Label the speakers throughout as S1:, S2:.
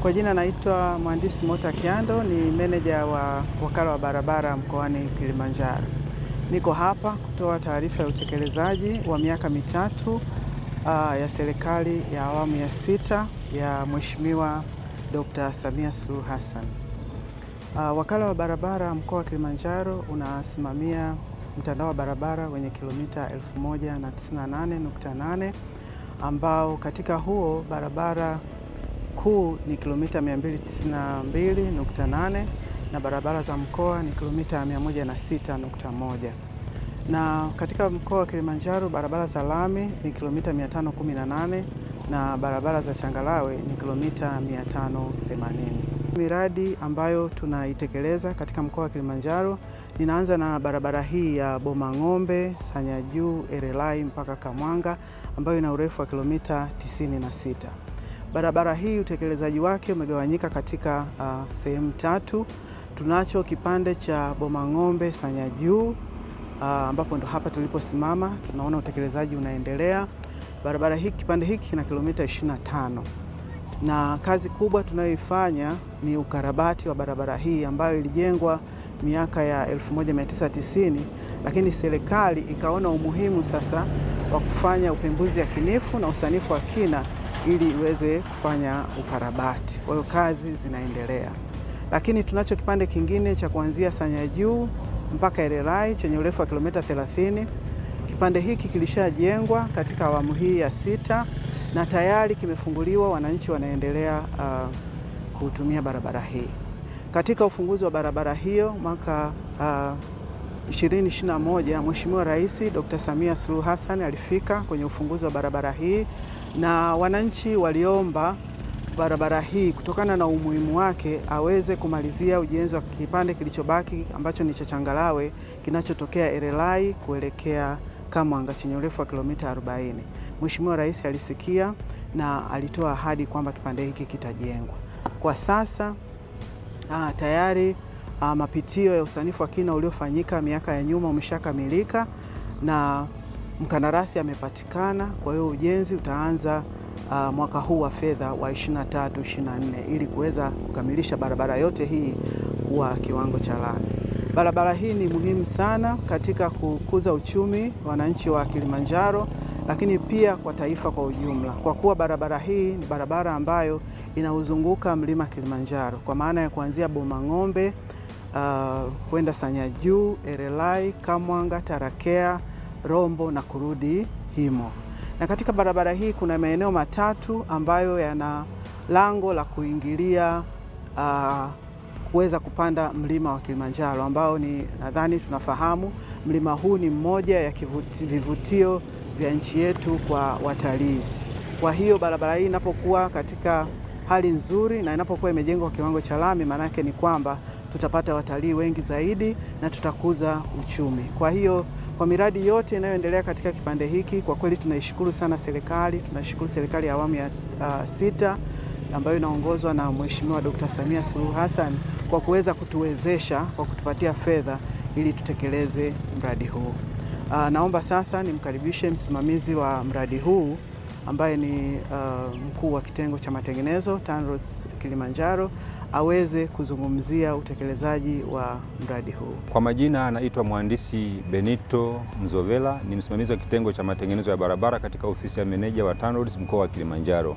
S1: Kwa jina naitwa Mhandisi Mota Kiando, ni meneja wa wakala wa barabara mkoani Kilimanjaro. Niko hapa kutoa taarifa ya utekelezaji wa miaka mitatu uh, ya serikali ya awamu ya sita ya Mheshimiwa Dr. Samia Suluhu Hassan. Uh, wakala wa barabara mkoa wa Kilimanjaro unasimamia mtandao wa barabara wenye kilomita 1098.8 ambao katika huo barabara kuu ni kilomita 292.8 na barabara za mkoa ni kilomita 106.1 na katika mkoa wa Kilimanjaro barabara za lami ni kilomita 518 na barabara za changarawe ni kilomita 580. Miradi ambayo tunaitekeleza katika mkoa wa Kilimanjaro, ninaanza na barabara hii ya Bomang'ombe, Sanya Juu, Erelai mpaka Kamwanga ambayo ina urefu wa kilomita 96. Barabara hii utekelezaji wake umegawanyika katika uh, sehemu tatu. Tunacho kipande cha Bomang'ombe Sanya Juu uh, ambapo ndo hapa tuliposimama, tunaona utekelezaji unaendelea. Barabara hii kipande hiki kina kilomita 25 na kazi kubwa tunayoifanya ni ukarabati wa barabara hii ambayo ilijengwa miaka ya 1990 lakini serikali ikaona umuhimu sasa wa kufanya upembuzi yakinifu na usanifu wa kina ili iweze kufanya ukarabati. Kwa hiyo kazi zinaendelea, lakini tunacho kipande kingine cha kuanzia Sanya Juu mpaka Erelai chenye urefu wa kilomita 30. Kipande hiki kilishajengwa katika awamu hii ya sita na tayari kimefunguliwa, wananchi wanaendelea uh, kutumia barabara hii. Katika ufunguzi wa barabara hiyo mwaka uh, 2021 Mheshimiwa Rais Dr. Samia Suluhu Hassan alifika kwenye ufunguzi wa barabara hii na wananchi waliomba barabara hii kutokana na umuhimu wake aweze kumalizia ujenzi wa kipande kilichobaki ambacho ni cha changarawe kinachotokea Erelai kuelekea Kamwanga chenye urefu wa kilomita 40. Mheshimiwa Rais alisikia na alitoa ahadi kwamba kipande hiki kitajengwa. Kwa sasa aa, tayari aa, mapitio ya usanifu wa kina uliofanyika miaka ya nyuma umeshakamilika na mkandarasi amepatikana. Kwa hiyo ujenzi utaanza uh, mwaka huu wa fedha wa 23 24 ili kuweza kukamilisha barabara yote hii kuwa kiwango cha lami. Barabara hii ni muhimu sana katika kukuza uchumi wananchi wa Kilimanjaro, lakini pia kwa taifa kwa ujumla, kwa kuwa barabara hii ni barabara ambayo inauzunguka mlima Kilimanjaro kwa maana ya kuanzia Bomang'ombe uh, kwenda Sanya Juu, Erelai, Kamwanga, Tarakea, Rombo na kurudi Himo. Na katika barabara hii kuna maeneo matatu ambayo yana lango la kuingilia uh, kuweza kupanda mlima wa Kilimanjaro ambao ni nadhani tunafahamu mlima huu ni mmoja ya kivuti, vivutio vya nchi yetu kwa watalii. Kwa hiyo barabara hii inapokuwa katika hali nzuri na inapokuwa imejengwa kwa kiwango cha lami, maanake ni kwamba tutapata watalii wengi zaidi na tutakuza uchumi. Kwa hiyo kwa miradi yote inayoendelea katika kipande hiki, kwa kweli tunaishukuru sana serikali, tunashukuru serikali ya awamu ya uh, sita ambayo inaongozwa na Mheshimiwa Dr. Samia Suluhu Hassan kwa kuweza kutuwezesha kwa kutupatia fedha ili tutekeleze mradi huu. Uh, naomba sasa nimkaribishe msimamizi wa mradi huu ambaye ni uh, mkuu wa kitengo cha matengenezo TANROADS Kilimanjaro aweze kuzungumzia utekelezaji wa mradi huu.
S2: Kwa majina anaitwa Mhandisi Benito Mzovela, ni msimamizi wa kitengo cha matengenezo ya barabara katika ofisi ya meneja wa TANROADS mkoa wa Kilimanjaro.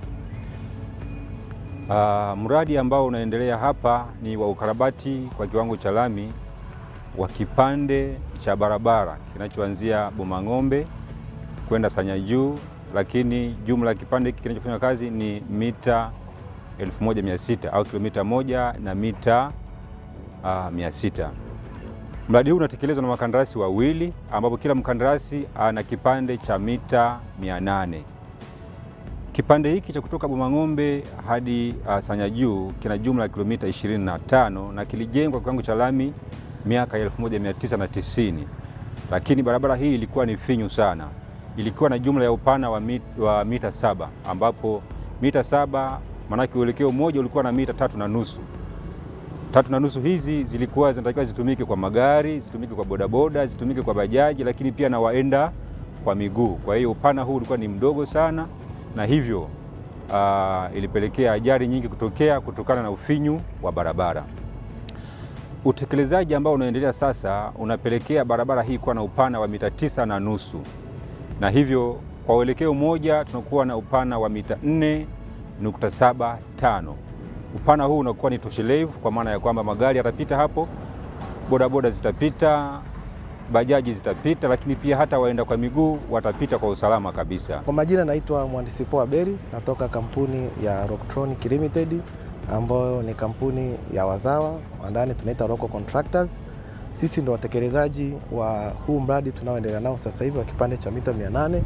S2: Uh, mradi ambao unaendelea hapa ni wa ukarabati kwa kiwango cha lami wa kipande cha barabara kinachoanzia Bomang'ombe kwenda Sanya Juu, lakini jumla ya kipande hiki kinachofanya kazi ni mita 1600 au kilomita moja na mita uh, 600. Mradi huu unatekelezwa na wakandarasi wawili ambapo kila mkandarasi ana kipande cha mita 800. Kipande hiki cha kutoka Bomang'ombe hadi uh, Sanya Juu kina jumla ya kilomita 25 na kilijengwa kwa kiwango cha lami miaka ya 1990, lakini barabara hii ilikuwa ni finyu sana. Ilikuwa na jumla ya upana wa, mit, wa mita saba ambapo mita saba maanake uelekeo mmoja ulikuwa na mita tatu na nusu. Tatu na nusu hizi zilikuwa zinatakiwa zitumike kwa magari, zitumike kwa bodaboda, zitumike kwa bajaji, lakini pia na waenda kwa miguu. Kwa hiyo upana huu ulikuwa ni mdogo sana, na hivyo uh, ilipelekea ajali nyingi kutokea kutokana na ufinyu wa barabara. Utekelezaji ambao unaendelea sasa unapelekea barabara hii kuwa na upana wa mita tisa na nusu na hivyo kwa uelekeo mmoja tunakuwa na upana wa mita 4.75. Upana huu unakuwa ni toshelevu kwa maana ya kwamba magari yatapita hapo, bodaboda zitapita, bajaji zitapita, lakini pia hata waenda kwa miguu watapita kwa usalama kabisa.
S3: Kwa majina naitwa Mhandisi Poa Beri, natoka kampuni ya Rocktronic Limited ambayo ni kampuni ya wazawa ndani tunaita Rocco Contractors. Sisi ndo watekelezaji wa huu mradi tunaoendelea nao sasa hivi wa kipande cha mita 800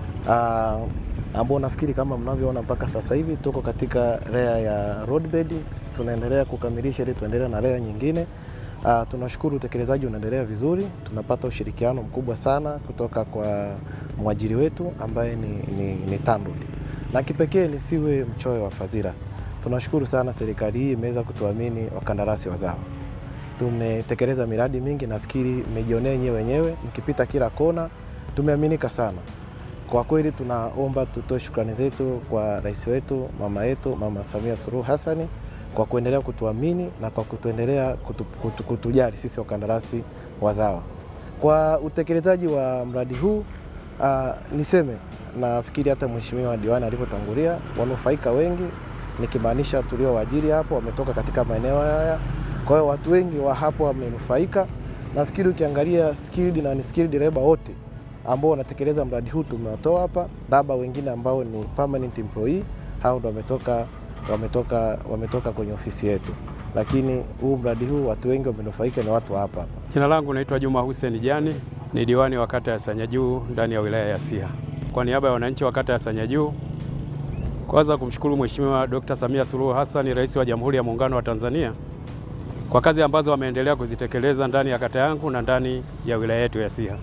S3: uh, ambao nafikiri kama mnavyoona mpaka sasa hivi tuko katika rea ya roadbed, tunaendelea kukamilisha ili tuendelee na rea nyingine. Uh, tunashukuru utekelezaji unaendelea vizuri, tunapata ushirikiano mkubwa sana kutoka kwa mwajiri wetu ambaye ni, ni, ni TANROADS na kipekee nisiwe mchoyo wa fadhila. Tunashukuru sana serikali hii imeweza kutuamini wakandarasi wazawa. Tumetekeleza miradi mingi, nafikiri mmejionea nyewe wenyewe, mkipita kila kona, tumeaminika sana. Kwa kweli tunaomba tutoe shukrani zetu kwa rais wetu, mama yetu, Mama Samia Suluhu Hassani kwa kuendelea kutuamini na kwa kutuendelea kutu, kutu, kutujali sisi wakandarasi wazawa. Kwa utekelezaji wa mradi huu uh, niseme nafikiri hata mheshimiwa diwani alivyotangulia, wanufaika wengi nikimaanisha tuliowaajiri hapo wametoka katika maeneo haya. Kwa hiyo watu wengi wa hapo wamenufaika. Nafikiri ukiangalia skilled na unskilled labor wote ambao wanatekeleza mradi huu tumewatoa hapa, labda wengine ambao ni permanent employee, hao ndo wametoka, wametoka, wametoka kwenye ofisi yetu, lakini huu mradi huu watu wengi wamenufaika ni watu hapa hapa.
S4: Jina langu naitwa Juma Hussein Jani, ni diwani wa kata ya Sanyajuu ndani ya wilaya ya Siha. Kwa niaba ya wananchi wa kata ya Sanyajuu, kwanza kumshukuru Mheshimiwa Dr. Samia Suluhu Hassan, Rais wa Jamhuri ya Muungano wa Tanzania kwa kazi ambazo wameendelea kuzitekeleza ndani ya kata yangu na ndani ya wilaya yetu ya Siha.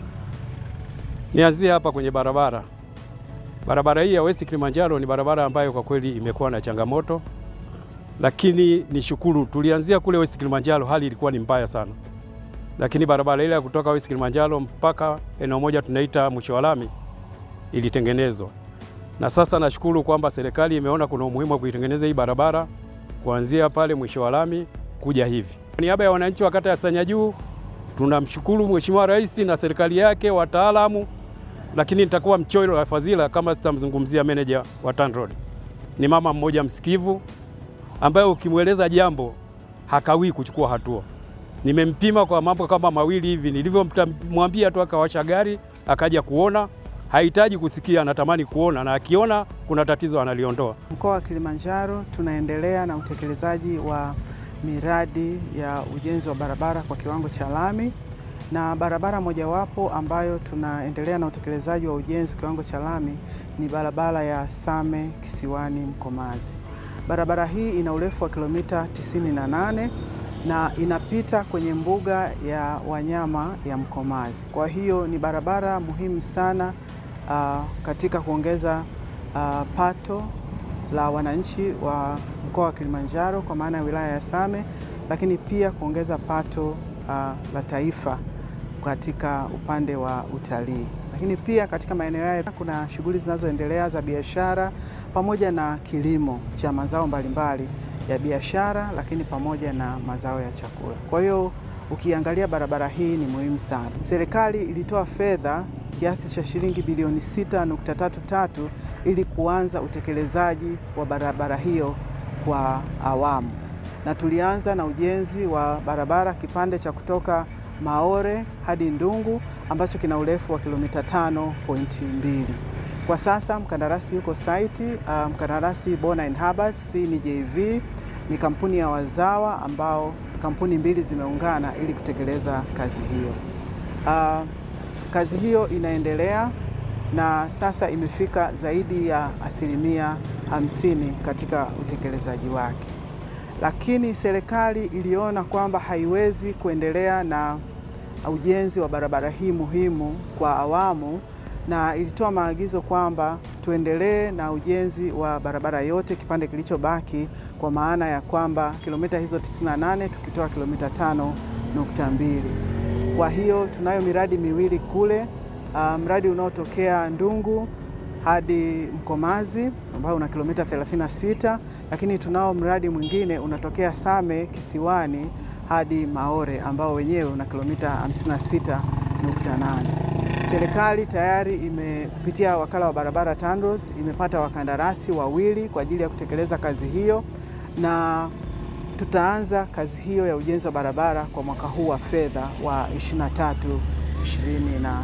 S4: Nianzie hapa kwenye barabara. Barabara hii ya West Kilimanjaro ni barabara ambayo kwa kweli imekuwa na changamoto, lakini nishukuru, tulianzia kule West Kilimanjaro, hali ilikuwa ni mbaya sana, lakini barabara ile ya kutoka West Kilimanjaro mpaka eneo moja tunaita mwisho wa lami ilitengenezwa, na sasa nashukuru kwamba serikali imeona kuna umuhimu wa kuitengeneza hii barabara kuanzia pale mwisho wa lami kuja hivi. Kwa niaba ya wananchi wa kata ya Sanyajuu tunamshukuru Mheshimiwa Rais na serikali yake, wataalamu, lakini nitakuwa mchoyo wa fadhila kama sitamzungumzia meneja wa TANROADS. Ni mama mmoja msikivu ambaye ukimweleza jambo hakawii kuchukua hatua. Nimempima kwa mambo kama mawili hivi, nilivyomwambia tu akawasha gari akaja kuona, hahitaji kusikia, anatamani kuona, na akiona kuna tatizo analiondoa.
S1: Mkoa wa Kilimanjaro tunaendelea na utekelezaji wa miradi ya ujenzi wa barabara kwa kiwango cha lami, na barabara mojawapo ambayo tunaendelea na utekelezaji wa ujenzi kiwango cha lami ni barabara ya Same Kisiwani Mkomazi. Barabara hii ina urefu wa kilomita 98 na inapita kwenye mbuga ya wanyama ya Mkomazi. Kwa hiyo ni barabara muhimu sana uh, katika kuongeza uh, pato la wananchi wa mkoa wa Kilimanjaro kwa maana ya wilaya ya Same, lakini pia kuongeza pato uh, la taifa katika upande wa utalii. Lakini pia katika maeneo haya kuna shughuli zinazoendelea za biashara pamoja na kilimo cha mazao mbalimbali ya biashara, lakini pamoja na mazao ya chakula. Kwa hiyo ukiangalia barabara hii ni muhimu sana. Serikali ilitoa fedha kiasi cha shilingi bilioni 6.33 ili kuanza utekelezaji wa barabara hiyo kwa awamu, na tulianza na ujenzi wa barabara kipande cha kutoka Maore hadi Ndungu ambacho kina urefu wa kilomita 5.2. Kwa sasa mkandarasi yuko site. Uh, mkandarasi Bona Inhabits ni JV, ni kampuni ya wazawa ambao kampuni mbili zimeungana ili kutekeleza kazi hiyo. Uh, kazi hiyo inaendelea na sasa imefika zaidi ya asilimia hamsini katika utekelezaji wake, lakini serikali iliona kwamba haiwezi kuendelea na ujenzi wa barabara hii muhimu kwa awamu, na ilitoa maagizo kwamba tuendelee na ujenzi wa barabara yote kipande kilichobaki, kwa maana ya kwamba kilomita hizo 98 tukitoa kilomita 5.2. Kwa hiyo tunayo miradi miwili kule. Uh, mradi unaotokea Ndungu hadi Mkomazi ambao una kilomita 36, lakini tunao mradi mwingine unatokea Same Kisiwani hadi Maore ambao wenyewe una kilomita 56.8. Serikali tayari ime kupitia wakala wa barabara TANROADS imepata wakandarasi wawili kwa ajili ya kutekeleza kazi hiyo na tutaanza kazi hiyo ya ujenzi wa barabara kwa mwaka huu wa fedha wa 23 24.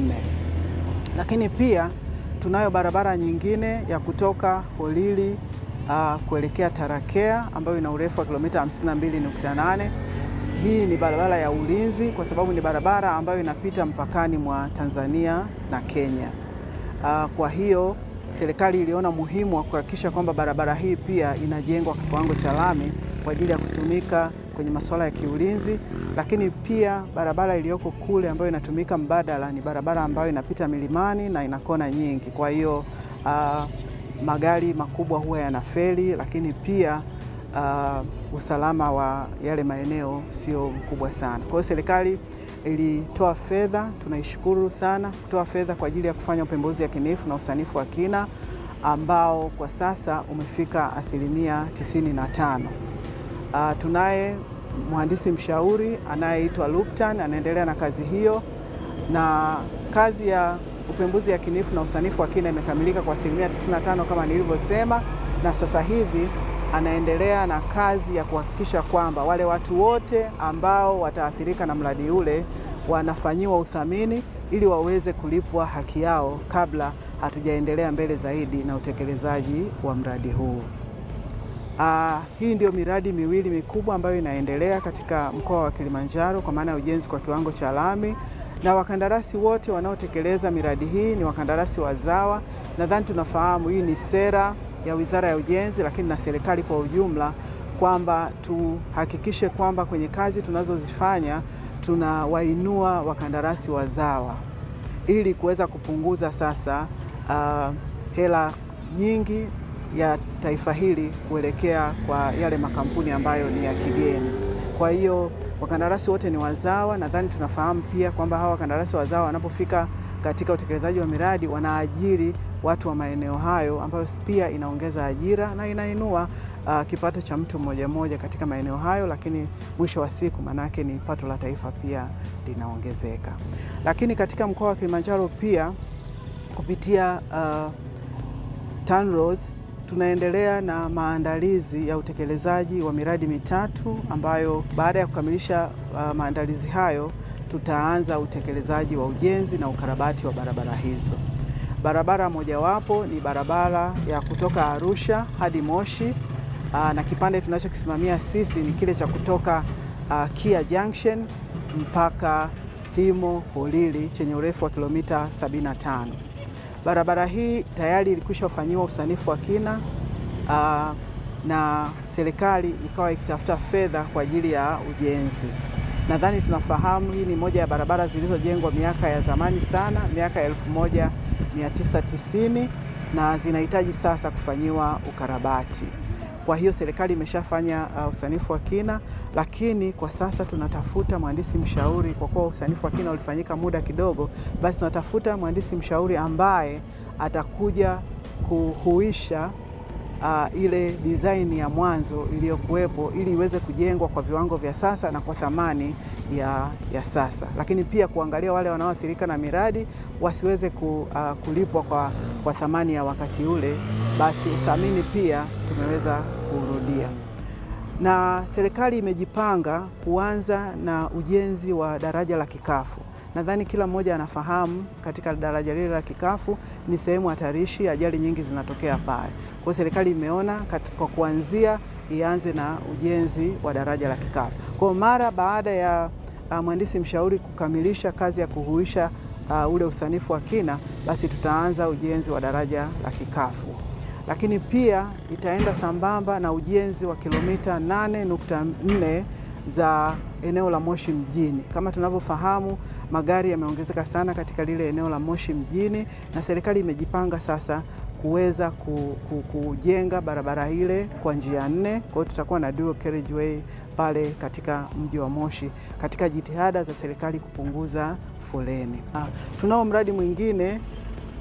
S1: Lakini pia tunayo barabara nyingine ya kutoka Holili uh, kuelekea Tarakea ambayo ina urefu wa kilomita 52.8. Hii ni barabara ya ulinzi kwa sababu ni barabara ambayo inapita mpakani mwa Tanzania na Kenya. Uh, kwa hiyo serikali iliona muhimu wa kuhakikisha kwamba barabara hii pia inajengwa kwa kiwango cha lami kwa ajili ya kutumika kwenye masuala ya kiulinzi, lakini pia barabara iliyoko kule ambayo inatumika mbadala ni barabara ambayo inapita milimani na ina kona nyingi. Kwa hiyo uh, magari makubwa huwa yanafeli, lakini pia uh, usalama wa yale maeneo sio mkubwa sana. Kwa hiyo serikali ilitoa fedha, tunaishukuru sana kutoa fedha kwa ajili ya kufanya upembuzi yakinifu na usanifu wa kina ambao kwa sasa umefika asilimia 95. Uh, tunaye mhandisi mshauri anayeitwa Luptan anaendelea na kazi hiyo, na kazi ya upembuzi yakinifu na usanifu wa kina imekamilika kwa asilimia 95 kama nilivyosema, na sasa hivi anaendelea na kazi ya kuhakikisha kwamba wale watu wote ambao wataathirika na mradi ule wanafanyiwa uthamini ili waweze kulipwa haki yao kabla hatujaendelea mbele zaidi na utekelezaji wa mradi huu. Uh, hii ndio miradi miwili mikubwa ambayo inaendelea katika mkoa wa Kilimanjaro kwa maana ya ujenzi kwa kiwango cha lami, na wakandarasi wote wanaotekeleza miradi hii ni wakandarasi wazawa. Nadhani tunafahamu hii ni sera ya Wizara ya Ujenzi, lakini na serikali kwa ujumla kwamba tuhakikishe kwamba kwenye kazi tunazozifanya tunawainua wakandarasi wazawa ili kuweza kupunguza sasa uh, hela nyingi ya taifa hili kuelekea kwa yale makampuni ambayo ni ya kigeni. Kwa hiyo wakandarasi wote ni wazawa. Nadhani tunafahamu pia kwamba hawa wakandarasi wazawa wanapofika katika utekelezaji wa miradi wanaajiri watu wa maeneo hayo, ambayo pia inaongeza ajira na inainua uh, kipato cha mtu mmoja mmoja katika maeneo hayo, lakini mwisho wa siku manake ni pato la taifa pia linaongezeka. Lakini katika mkoa wa Kilimanjaro pia kupitia uh, TANROADS tunaendelea na maandalizi ya utekelezaji wa miradi mitatu ambayo baada ya kukamilisha uh, maandalizi hayo tutaanza utekelezaji wa ujenzi na ukarabati wa barabara hizo. Barabara mojawapo ni barabara ya kutoka Arusha hadi Moshi uh, na kipande tunachokisimamia sisi ni kile cha kutoka uh, Kia Junction mpaka Himo Holili chenye urefu wa kilomita 75. Barabara hii tayari ilikwisha fanyiwa usanifu wa kina uh, na serikali ikawa ikitafuta fedha kwa ajili ya ujenzi. Nadhani tunafahamu hii ni moja ya barabara zilizojengwa miaka ya zamani sana, miaka ya 1990 na zinahitaji sasa kufanyiwa ukarabati. Kwa hiyo serikali imeshafanya uh, usanifu wa kina, lakini kwa sasa tunatafuta mhandisi mshauri. Kwa kuwa usanifu wa kina ulifanyika muda kidogo, basi tunatafuta mhandisi mshauri ambaye atakuja kuhuisha uh, ile design ya mwanzo iliyokuwepo ili iweze kujengwa kwa viwango vya sasa na kwa thamani ya, ya sasa, lakini pia kuangalia wale wanaoathirika na miradi wasiweze ku, uh, kulipwa kwa, kwa thamani ya wakati ule, basi uthamini pia tumeweza kurudia, na serikali imejipanga kuanza na ujenzi wa daraja la Kikafu. Nadhani kila mmoja anafahamu katika daraja lile la Kikafu ni sehemu hatarishi, ajali nyingi zinatokea pale. Kwa hiyo serikali imeona kwa kuanzia ianze na ujenzi wa daraja la Kikafu. Kwa mara baada ya uh, mhandisi mshauri kukamilisha kazi ya kuhuisha uh, ule usanifu wa kina, basi tutaanza ujenzi wa daraja la Kikafu, lakini pia itaenda sambamba na ujenzi wa kilomita 8.4 za eneo la Moshi mjini. Kama tunavyofahamu, magari yameongezeka sana katika lile eneo la Moshi mjini, na serikali imejipanga sasa kuweza ku, ku, kujenga barabara ile kwa njia nne. Kwa hiyo tutakuwa na dual carriageway pale katika mji wa Moshi katika jitihada za serikali kupunguza foleni. Tunao mradi mwingine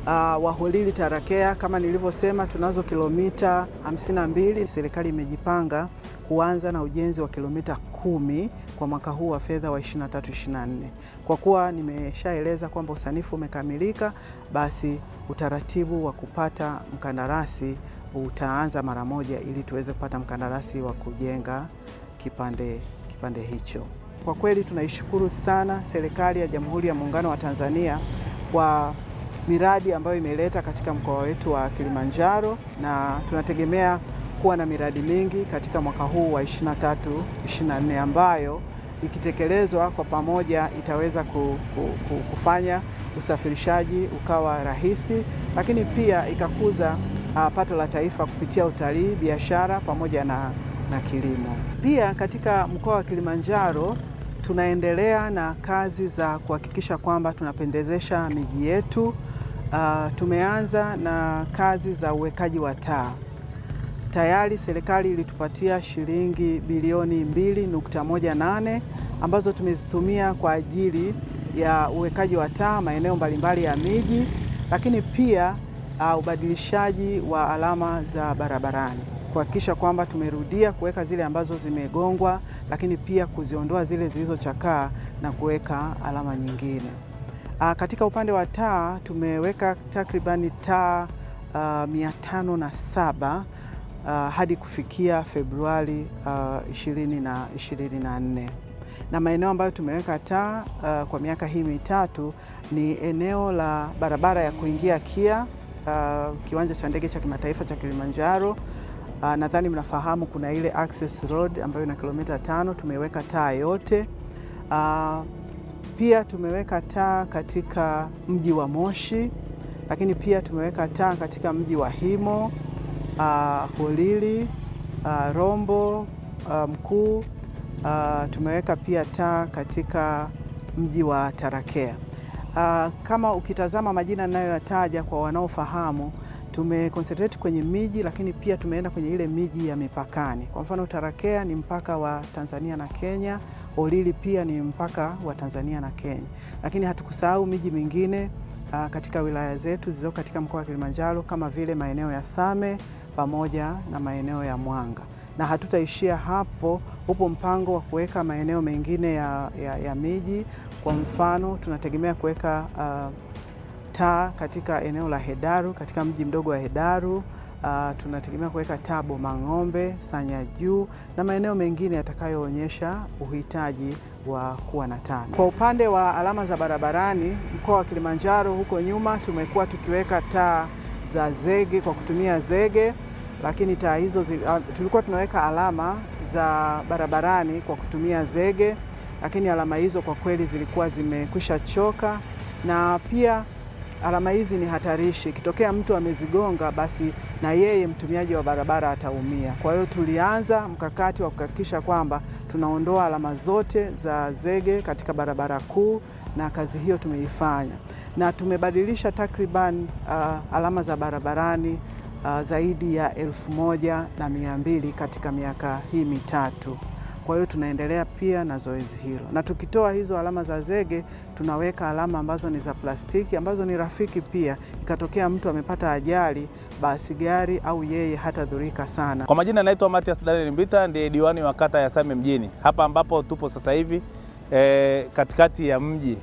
S1: Uh, Waholili Tarakea kama nilivyosema, tunazo kilomita 52. Serikali imejipanga kuanza na ujenzi wa kilomita kumi kwa mwaka huu wa fedha wa 23 24. Kwa kuwa nimeshaeleza kwamba usanifu umekamilika, basi utaratibu wa kupata mkandarasi utaanza mara moja ili tuweze kupata mkandarasi wa kujenga kipande, kipande hicho. Kwa kweli tunaishukuru sana serikali ya Jamhuri ya Muungano wa Tanzania kwa miradi ambayo imeleta katika mkoa wetu wa Kilimanjaro na tunategemea kuwa na miradi mingi katika mwaka huu wa 23 24 ambayo ikitekelezwa kwa pamoja itaweza kufanya usafirishaji ukawa rahisi, lakini pia ikakuza uh, pato la taifa kupitia utalii, biashara pamoja na, na kilimo. Pia katika mkoa wa Kilimanjaro tunaendelea na kazi za kuhakikisha kwamba tunapendezesha miji yetu. Uh, tumeanza na kazi za uwekaji wa taa. Tayari serikali ilitupatia shilingi bilioni 2.18 ambazo tumezitumia kwa ajili ya uwekaji wa taa maeneo mbalimbali ya miji, lakini pia uh, ubadilishaji wa alama za barabarani kuhakikisha kwamba tumerudia kuweka zile ambazo zimegongwa, lakini pia kuziondoa zile zilizochakaa na kuweka alama nyingine. Uh, katika upande wa taa tumeweka takribani taa uh, mia tano na saba uh, hadi kufikia Februari uh, ishirini na ishirini na nne na maeneo ambayo tumeweka taa uh, kwa miaka hii mitatu ni eneo la barabara ya kuingia KIA uh, kiwanja cha ndege cha kimataifa cha Kilimanjaro. Uh, nadhani mnafahamu kuna ile access road ambayo ina kilomita tano, tumeweka taa yote. Uh, pia tumeweka taa katika mji wa Moshi, lakini pia tumeweka taa katika mji wa Himo, uh, Holili, uh, Rombo uh, Mkuu. Uh, tumeweka pia taa katika mji wa Tarakea. Uh, kama ukitazama majina ninayoyataja kwa wanaofahamu, tumeconcentrate kwenye miji, lakini pia tumeenda kwenye ile miji ya mipakani. Kwa mfano, Tarakea ni mpaka wa Tanzania na Kenya, Holili pia ni mpaka wa Tanzania na Kenya, lakini hatukusahau miji mingine uh, katika wilaya zetu zilizo katika mkoa wa Kilimanjaro kama vile maeneo ya Same pamoja na maeneo ya Mwanga na hatutaishia hapo. Upo mpango wa kuweka maeneo mengine ya, ya, ya miji. Kwa mfano tunategemea kuweka uh, taa katika eneo la Hedaru, katika mji mdogo wa Hedaru. Uh, tunategemea kuweka taa Bomang'ombe, Sanya Juu na maeneo mengine yatakayoonyesha uhitaji wa kuwa na taa. Kwa upande wa alama za barabarani, mkoa wa Kilimanjaro, huko nyuma tumekuwa tukiweka taa za zege kwa kutumia zege lakini taa hizo zi, uh, tulikuwa tunaweka alama za barabarani kwa kutumia zege, lakini alama hizo kwa kweli zilikuwa zimekwisha choka, na pia alama hizi ni hatarishi. Ikitokea mtu amezigonga, basi na yeye mtumiaji wa barabara ataumia. Kwa hiyo tulianza mkakati wa kuhakikisha kwamba tunaondoa alama zote za zege katika barabara kuu, na kazi hiyo tumeifanya na tumebadilisha takriban uh, alama za barabarani Uh, zaidi ya elfu moja na mia mbili katika miaka hii mitatu. Kwa hiyo tunaendelea pia na zoezi hilo, na tukitoa hizo alama za zege tunaweka alama ambazo ni za plastiki ambazo ni rafiki pia. Ikatokea mtu amepata ajali, basi gari au yeye hatadhurika sana.
S5: Kwa majina naitwa Matias Daniel Mbita, ndiye diwani wa kata ya Same mjini, hapa ambapo tupo sasa hivi eh, katikati ya mji.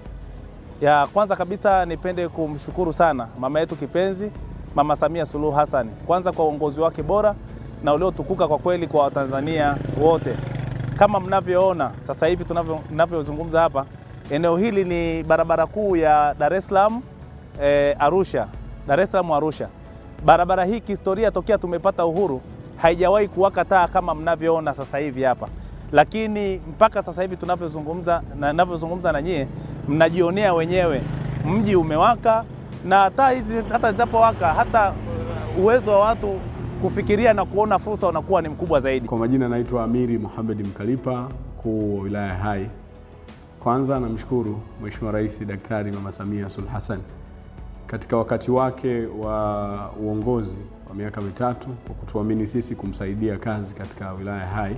S5: Ya kwanza kabisa nipende kumshukuru sana mama yetu kipenzi Mama Samia Suluhu Hassan, kwanza kwa uongozi wake bora na uliotukuka kwa kweli kwa Watanzania wote. Kama mnavyoona sasa hivi tunavyozungumza hapa, eneo hili ni barabara kuu ya Dar es Salaam eh, Arusha, Dar es Salaam Arusha. Barabara hii kihistoria, tokea tumepata uhuru haijawahi kuwaka taa kama mnavyoona sasa hivi hapa, lakini mpaka sasa hivi tunavyozungumza na ninavyozungumza na nyie, mnajionea wenyewe mji umewaka na taa hizi hata zitapowaka hata uwezo wa watu kufikiria na kuona fursa unakuwa ni mkubwa zaidi.
S6: Kwa majina naitwa Amiri Mohamed Mkalipa, mkuu wa wilaya Hai. Kwanza namshukuru Mheshimiwa Rais Daktari Mama Samia Suluhu Hassan katika wakati wake wa uongozi wa miaka mitatu kwa kutuamini sisi kumsaidia kazi katika wilaya Hai.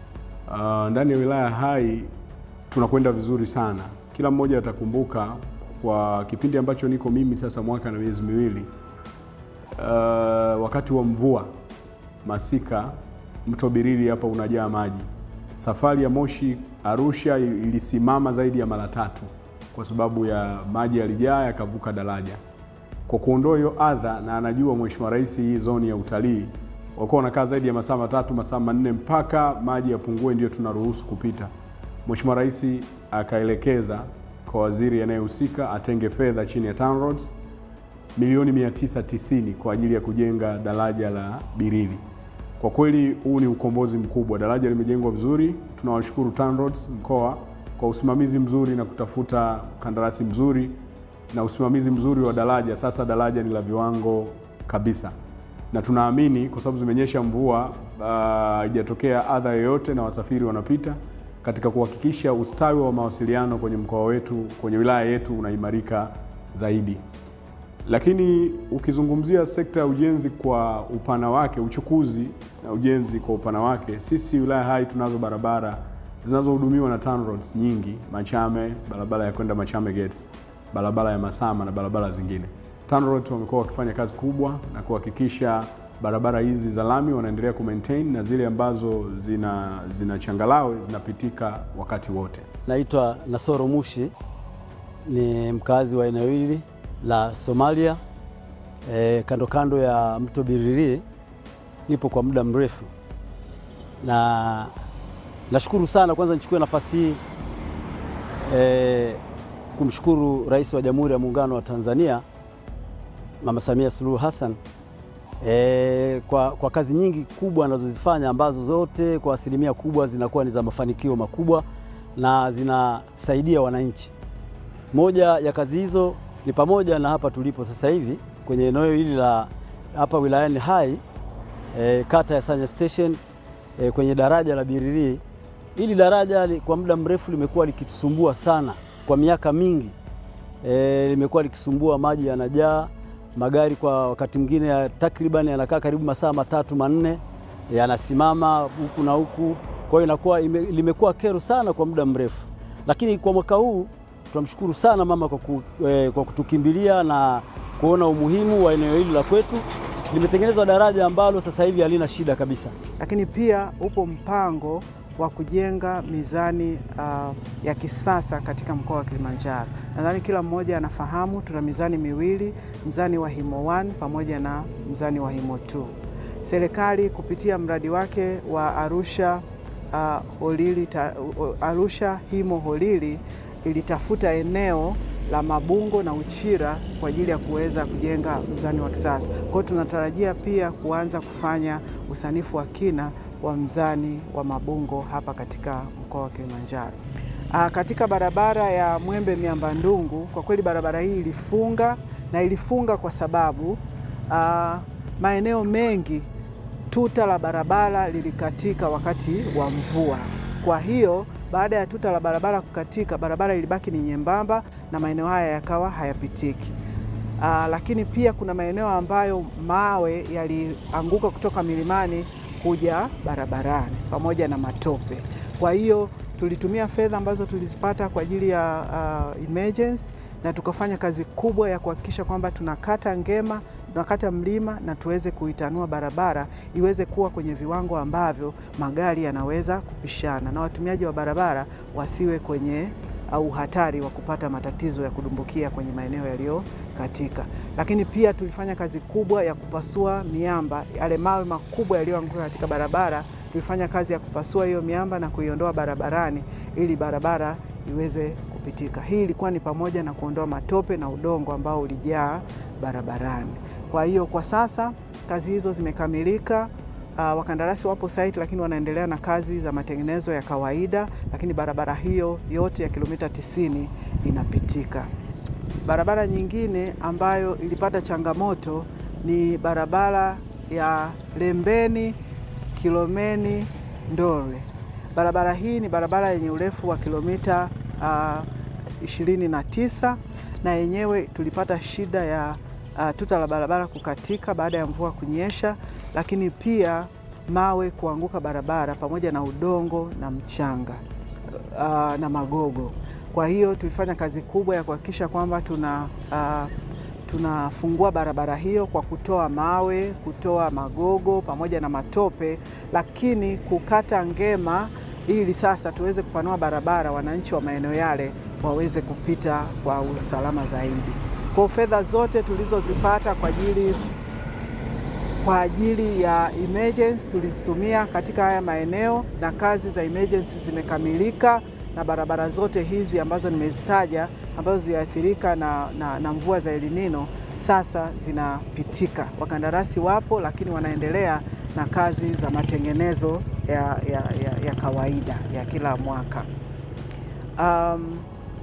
S6: Uh, ndani ya wilaya Hai tunakwenda vizuri sana. Kila mmoja atakumbuka kwa kipindi ambacho niko mimi sasa mwaka na miezi miwili uh, wakati wa mvua masika, mto Birili hapa unajaa maji. Safari ya Moshi Arusha ilisimama zaidi ya mara tatu kwa sababu ya maji yalijaa yakavuka daraja. Kwa kuondoa hiyo adha, na anajua Mheshimiwa Rais hii zoni ya utalii wakuwa wanakaa zaidi ya masaa matatu masaa manne mpaka maji yapungue, ndio tunaruhusu kupita. Mheshimiwa Rais akaelekeza kwa waziri anayehusika atenge fedha chini ya TANROADS milioni 990 kwa ajili ya kujenga daraja la Birili. Kwa kweli huu ni ukombozi mkubwa. Daraja limejengwa vizuri. Tunawashukuru TANROADS mkoa kwa usimamizi mzuri na kutafuta kandarasi mzuri na usimamizi mzuri wa daraja. Sasa daraja ni la viwango kabisa, na tunaamini kwa sababu zimenyesha mvua, haijatokea uh, adha yoyote na wasafiri wanapita katika kuhakikisha ustawi wa mawasiliano kwenye mkoa wetu, kwenye wilaya yetu unaimarika zaidi. Lakini ukizungumzia sekta ya ujenzi kwa upana wake, uchukuzi na ujenzi kwa upana wake, sisi wilaya Hai tunazo barabara zinazohudumiwa na TANROADS nyingi, Machame, barabara ya kwenda Machame Gates, barabara ya Masama na barabara zingine. TANROADS wamekuwa wakifanya kazi kubwa na kuhakikisha barabara hizi za lami wanaendelea kumaintain na zile ambazo zina, zina changalawe zinapitika wakati wote.
S7: Naitwa Nasoro Mushi, ni mkazi wa eneo hili la Somalia e, kando kando ya mto Birili. Nipo kwa muda mrefu na nashukuru sana. Kwanza nichukue nafasi hii e, kumshukuru Rais wa Jamhuri ya Muungano wa Tanzania Mama Samia Suluhu Hassan e, kwa, kwa kazi nyingi kubwa anazozifanya ambazo zote kwa asilimia kubwa zinakuwa ni za mafanikio makubwa na zinasaidia wananchi. Moja ya kazi hizo ni pamoja na hapa tulipo sasa hivi kwenye eneo hili la hapa wilayani Hai e, kata ya Sanya Station e, kwenye daraja la Birili. Hili daraja li, kwa muda mrefu limekuwa likitusumbua sana kwa miaka mingi e, limekuwa likisumbua, maji yanajaa, magari kwa wakati mwingine takriban yanakaa karibu masaa matatu manne yanasimama huku na huku, kwa hiyo inakuwa limekuwa kero sana kwa muda mrefu, lakini kwa mwaka huu tunamshukuru sana mama kwa, ku, eh, kwa kutukimbilia na kuona umuhimu wa eneo hili la kwetu. Limetengenezwa daraja ambalo sasa hivi halina shida kabisa,
S1: lakini pia upo mpango wa kujenga mizani uh, ya kisasa katika mkoa wa Kilimanjaro. Nadhani kila mmoja anafahamu tuna mizani miwili, mzani wa Himo 1 pamoja na mzani wa Himo 2. Serikali kupitia mradi wake wa Arusha uh, Holili ta, uh, Arusha Himo Holili ilitafuta eneo la Mabungo na Uchira kwa ajili ya kuweza kujenga mzani wa kisasa. Kwa hiyo tunatarajia pia kuanza kufanya usanifu wa kina wa mzani wa Mabungo hapa katika mkoa wa Kilimanjaro. Aa, katika barabara ya Mwembe Miamba Ndungu, kwa kweli barabara hii ilifunga na ilifunga kwa sababu aa, maeneo mengi tuta la barabara lilikatika wakati wa mvua. Kwa hiyo baada ya tuta la barabara kukatika, barabara ilibaki ni nyembamba na maeneo haya yakawa hayapitiki. Aa, lakini pia kuna maeneo ambayo mawe yalianguka kutoka milimani kuja barabarani pamoja na matope. Kwa hiyo tulitumia fedha ambazo tulizipata kwa ajili ya uh, emergency na tukafanya kazi kubwa ya kuhakikisha kwamba tunakata ngema tunakata mlima na tuweze kuitanua barabara iweze kuwa kwenye viwango ambavyo magari yanaweza kupishana na watumiaji wa barabara wasiwe kwenye au hatari wa kupata matatizo ya kudumbukia kwenye maeneo yaliyokatika. Lakini pia tulifanya kazi kubwa ya kupasua miamba, yale mawe makubwa yaliyoanguka katika barabara. Tulifanya kazi ya kupasua hiyo miamba na kuiondoa barabarani ili barabara iweze kupitika. Hii ilikuwa ni pamoja na kuondoa matope na udongo ambao ulijaa barabarani. Kwa hiyo kwa sasa kazi hizo zimekamilika. Uh, wakandarasi wapo site lakini wanaendelea na kazi za matengenezo ya kawaida, lakini barabara hiyo yote ya kilomita 90 inapitika. Barabara nyingine ambayo ilipata changamoto ni barabara ya Lembeni Kilomeni Ndore. Barabara hii ni barabara yenye urefu wa kilomita uh, 29 na yenyewe tulipata shida ya uh, tuta la barabara kukatika baada ya mvua kunyesha, lakini pia mawe kuanguka barabara pamoja na udongo na mchanga uh, na magogo. Kwa hiyo tulifanya kazi kubwa ya kuhakikisha kwamba tuna uh, tunafungua barabara hiyo kwa kutoa mawe, kutoa magogo pamoja na matope, lakini kukata ngema ili sasa tuweze kupanua barabara, wananchi wa maeneo yale waweze kupita kwa usalama zaidi. Kwa fedha zote tulizozipata kwa ajili kwa ajili ya emergency tulizitumia katika haya maeneo na kazi za emergency zimekamilika, na barabara zote hizi ambazo nimezitaja ambazo ziliathirika na, na, na mvua za El Nino sasa zinapitika. Wakandarasi wapo, lakini wanaendelea na kazi za matengenezo ya, ya, ya, ya kawaida ya kila mwaka. Um,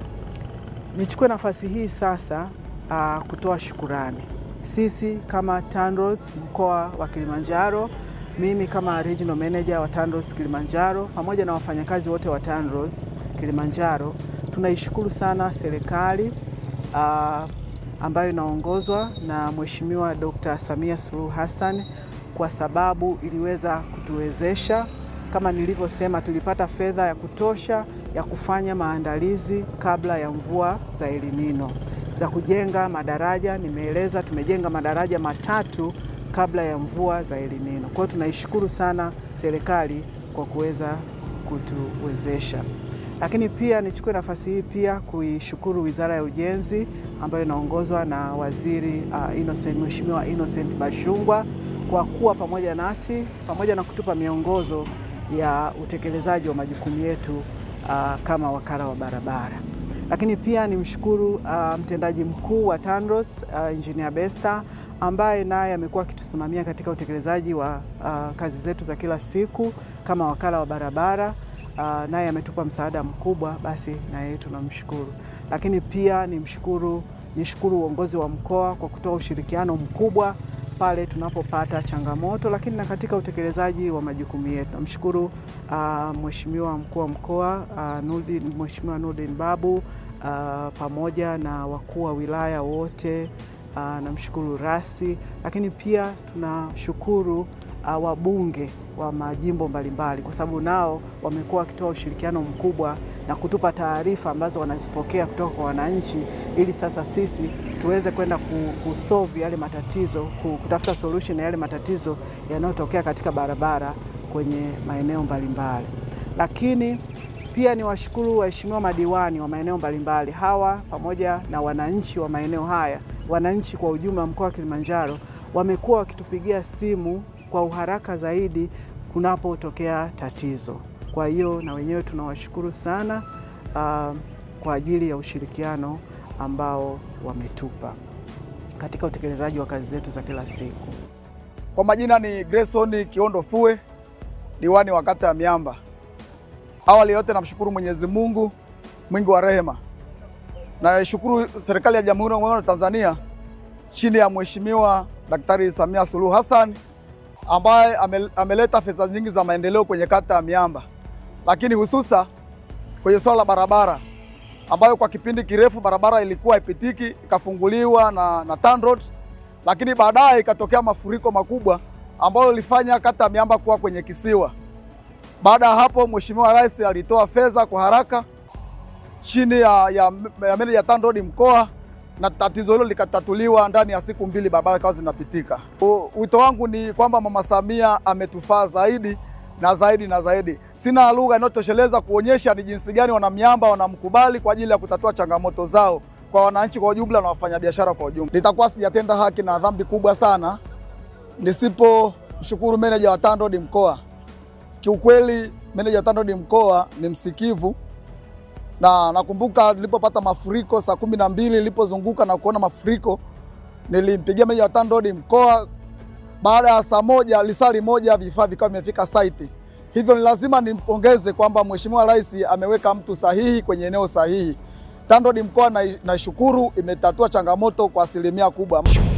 S1: nichukue nafasi hii sasa uh, kutoa shukurani sisi kama TANROADS mkoa wa Kilimanjaro, mimi kama regional manager wa TANROADS Kilimanjaro pamoja na wafanyakazi wote wa TANROADS Kilimanjaro tunaishukuru sana serikali uh, ambayo inaongozwa na Mheshimiwa Dr. Samia Suluhu Hassan kwa sababu iliweza kutuwezesha kama nilivyosema, tulipata fedha ya kutosha ya kufanya maandalizi kabla ya mvua za El Nino za kujenga madaraja. Nimeeleza tumejenga madaraja matatu kabla ya mvua za El Nino. Kwa hiyo tunaishukuru sana serikali kwa kuweza kutuwezesha, lakini pia nichukue nafasi hii pia kuishukuru Wizara ya Ujenzi ambayo inaongozwa na Waziri uh, Innocent, Mheshimiwa Innocent Bashungwa kwa kuwa pamoja nasi pamoja na kutupa miongozo ya utekelezaji wa majukumu yetu uh, kama wakala wa barabara lakini pia nimshukuru uh, mtendaji mkuu wa TANROADS uh, Engineer Besta ambaye naye amekuwa akitusimamia katika utekelezaji wa uh, kazi zetu za kila siku kama wakala wa barabara uh, naye ametupa msaada mkubwa, basi na yeye tunamshukuru. Lakini pia nimshukuru nishukuru uongozi wa mkoa kwa kutoa ushirikiano mkubwa pale tunapopata changamoto, lakini na katika utekelezaji wa majukumu yetu. Namshukuru uh, Mheshimiwa mkuu wa mkoa uh, Nurdin, Mheshimiwa Nurdin Babu uh, pamoja na wakuu wa wilaya wote uh, namshukuru rasi, lakini pia tunashukuru uh, wabunge wa majimbo mbalimbali kwa sababu nao wamekuwa wakitoa ushirikiano mkubwa na kutupa taarifa ambazo wanazipokea kutoka kwa wananchi, ili sasa sisi tuweze kwenda kusolve yale matatizo, kutafuta solution ya yale matatizo yanayotokea katika barabara kwenye maeneo mbalimbali. Lakini pia ni washukuru waheshimiwa madiwani wa maeneo mbalimbali hawa pamoja na wananchi wa maeneo haya, wananchi kwa ujumla mkoa wa Kilimanjaro wamekuwa wakitupigia simu kwa uharaka zaidi kunapotokea tatizo. Kwa hiyo na wenyewe tunawashukuru sana uh, kwa ajili ya ushirikiano ambao wametupa katika utekelezaji wa kazi zetu za kila siku.
S8: Kwa majina ni Grayson Kiondo Fue, diwani wa kata ya Miamba. Awali yote namshukuru Mwenyezi Mungu mwingi wa rehema. Naishukuru serikali ya Jamhuri ya Muungano wa Tanzania chini ya Mheshimiwa Daktari Samia Suluhu Hassan ambaye ameleta fedha nyingi za maendeleo kwenye kata ya Miamba, lakini hususa kwenye swala la barabara ambayo kwa kipindi kirefu barabara ilikuwa haipitiki, ikafunguliwa na, na TANROADS, lakini baadaye ikatokea mafuriko makubwa ambayo ilifanya kata ya Miamba kuwa kwenye kisiwa. Baada ya hapo, Mheshimiwa Rais alitoa fedha kwa haraka chini ya, ya, ya meneja ya TANROADS mkoa na tatizo hilo likatatuliwa ndani ya siku mbili, barabara ikawa zinapitika. Wito wangu ni kwamba Mama Samia ametufaa zaidi na zaidi na zaidi. Sina lugha inayotosheleza kuonyesha ni jinsi gani wanamiamba wanamkubali kwa ajili ya kutatua changamoto zao kwa wananchi kwa ujumla na wafanyabiashara kwa ujumla. Nitakuwa sijatenda haki na dhambi kubwa sana nisipomshukuru meneja wa TANROADS mkoa. Kiukweli meneja wa TANROADS mkoa ni msikivu na nakumbuka nilipopata mafuriko saa kumi na mbili nilipozunguka na kuona mafuriko, nilimpigia meneja wa TANROADS mkoa. Baada ya saa moja lisali moja vifaa vikawa vimefika site. Hivyo ni lazima nimpongeze kwamba Mheshimiwa Rais ameweka mtu sahihi kwenye eneo sahihi. TANROADS mkoa naishukuru, imetatua changamoto kwa asilimia kubwa.